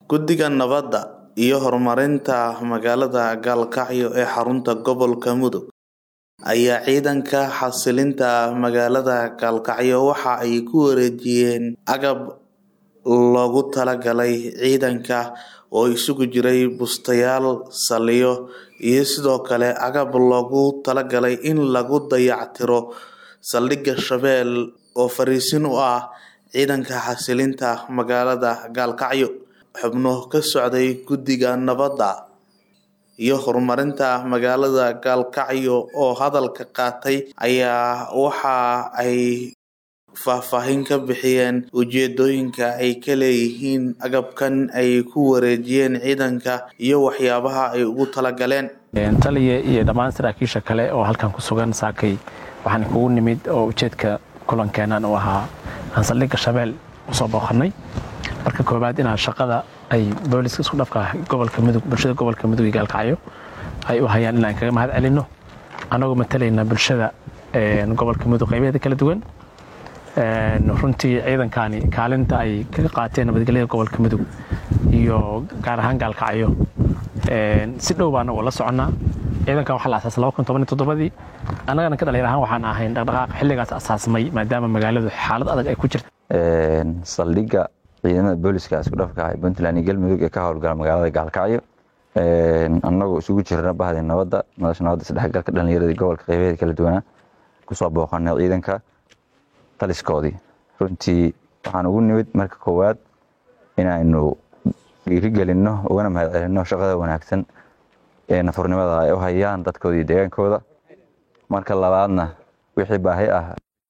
Guddiga Nabadda iyo Horumarinta Magaalada Gaalkacyo ee xarunta gobolka Mudug ayaa ciidanka xasilinta magaalada Gaalkacyo waxa ay ku wareejiyeen agab loogu talagalay ciidanka oo isugu jiray bustayaal, saldhigyo iyo sidoo kale agab loogu talagalay in lagu dayactiro saldhigga Shabeelle oo fariisin u ah ciidanka xasilinta magaalada Gaalkacyo. Xubno ka socday Guddiga Nabadda iyo Horumarinta Magaalada Gaalkacyo oo hadalka qaatay ayaa waxa ay faahfaahin ka bixiyeen ujeedooyinka ay ka leeyihiin agabkan ay ku wareejiyeen ciidanka iyo waxyaabaha ay ugu talagaleen. taliya iyo dhammaan saraakiisha kale oo halkan ku sugan saakay waxaan kugu nimid oo ujeedka kulankeenan uu ahaa aan saldhigga Shabeelle usoo booqanay marka koowaad inaan shaqada ay booliska isku dhafka gobolka mudug bulshada gobolka mudug iyo gaalkacyo ay u hayaan inaan kaga mahad celino anagoo matalayna bulshada gobolka mudug qaybaheeda kala duwan runtii ciidankani kaalinta ay kaga qaateen nabadgelyada gobolka mudug iyo gaar ahaan gaalkacyo si dhow baana ula soconnaa ciidankan waxaa la asaasay laba kun toban iyo toddobadii annagana ka dhalinyar ahaan waxaan ahayn dhaqdhaqaaq xilligaas asaasmay maadaama magaaladu xaalad adag ay ku jirta saldhigga ciidamada booliska isku dhafka ah ee puntland iyo galmudug ee ka howlgala magaalada gaalkacyo annagoo isugu jirna bahdi nabadda madasha nabadda isdhexgalka dhallinyarada gobolka qaybaheeda kala duwanaa kusoo booqanay ciidanka taliskoodii runtii waxaan ugu nimid marka koowaad inaynu dhiirigelinno ugana mahad celinno shaqada wanaagsan ee nafurnimada ay u hayaan dadkooda iyo deegaankooda marka labaadna wixii baahi ah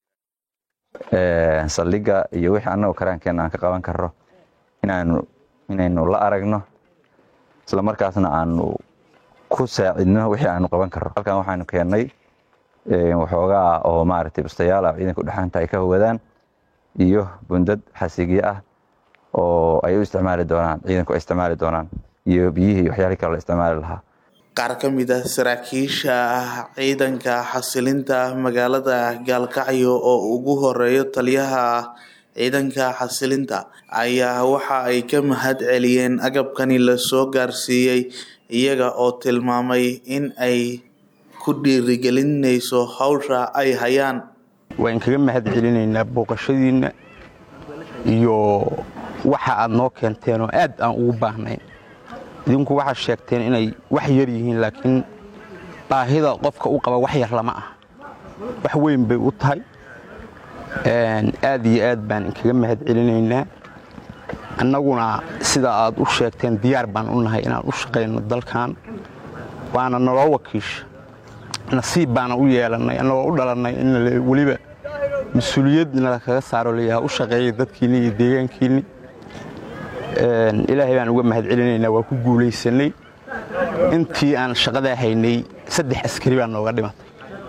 saldhigga iyo wixii annagoo karaankeenna aan ka qaban karro inaanu inaynu la aragno isla markaasna aanu ku saacidno wixii aanu qaban karro halkan waxaanu keennay waxoogaa oo maaragtay bustayaal ah ciidanka udhexaanta ay ka howadaan iyo bundad xasigyo ah oo ay u isticmaali doonaan ciidanku ay isticmaali doonaan iyo biyihii iyo waxyaalihii kale la isticmaali lahaa qaar ka mid ah saraakiisha ciidanka xasilinta magaalada gaalkacyo oo ugu horeeyo taliyaha ciidanka xasilinta ayaa waxa ay ka mahad celiyeen agabkani lasoo gaarsiiyey iyaga oo tilmaamay in ay ku dhiirigelinayso hawsha ay hayaan waan kaga mahad celinaynaa booqashadiinna iyo waxa aad noo keenteen oo aad aan ugu baahnayn idinku waxaad sheegteen inay wax yar yihiin laakiin baahida qofka u qaba wax yar lama ah wax weyn bay u tahay aad iyo aad baan inkaga mahad celinaynaa annaguna sida aad u sheegteen diyaar baan u nahay inaan u shaqayno dalkan waana naloo wakiisha nasiib baana u yeelannay annagoo u dhalannay in weliba mas-uuliyad nala kaga saaro layaha u shaqeeya dadkiinni iyo deegaankiinni ilaahay baan uga mahad celinaynaa waa ku guulaysanay intii aan shaqadaa haynay saddex askari baa nooga dhimatay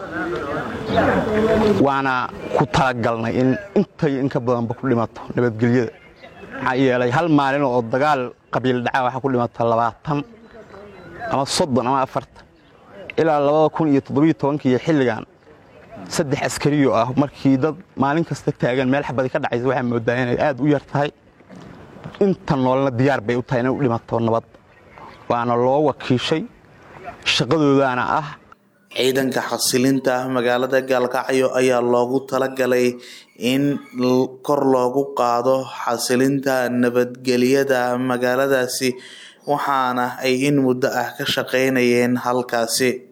waana ku talagalnay in intay inka badanba ku dhimato nabadgelyada maxaa yeelay hal maalin oo dagaal qabiil dhaca waxaa ku dhimata labaatan ama soddon ama afartan ilaa labada kun iyo toddobiyo tobankiiyo xilligan saddex askariyo ah markii dad maalin kasta taagan meel xabadi ka dhacaysa waxaa moodaa inay aad u yar tahay inta noolna diyaar bay u tahay inay u dhimato nabad waana loo wakiishay shaqadoodaana ah ciidanka xasilinta magaalada gaalkacyo ayaa loogu talagalay in kor loogu qaado xasilinta nabadgelyada magaaladaasi waxaana ay in muddo ah ka shaqaynayeen halkaasi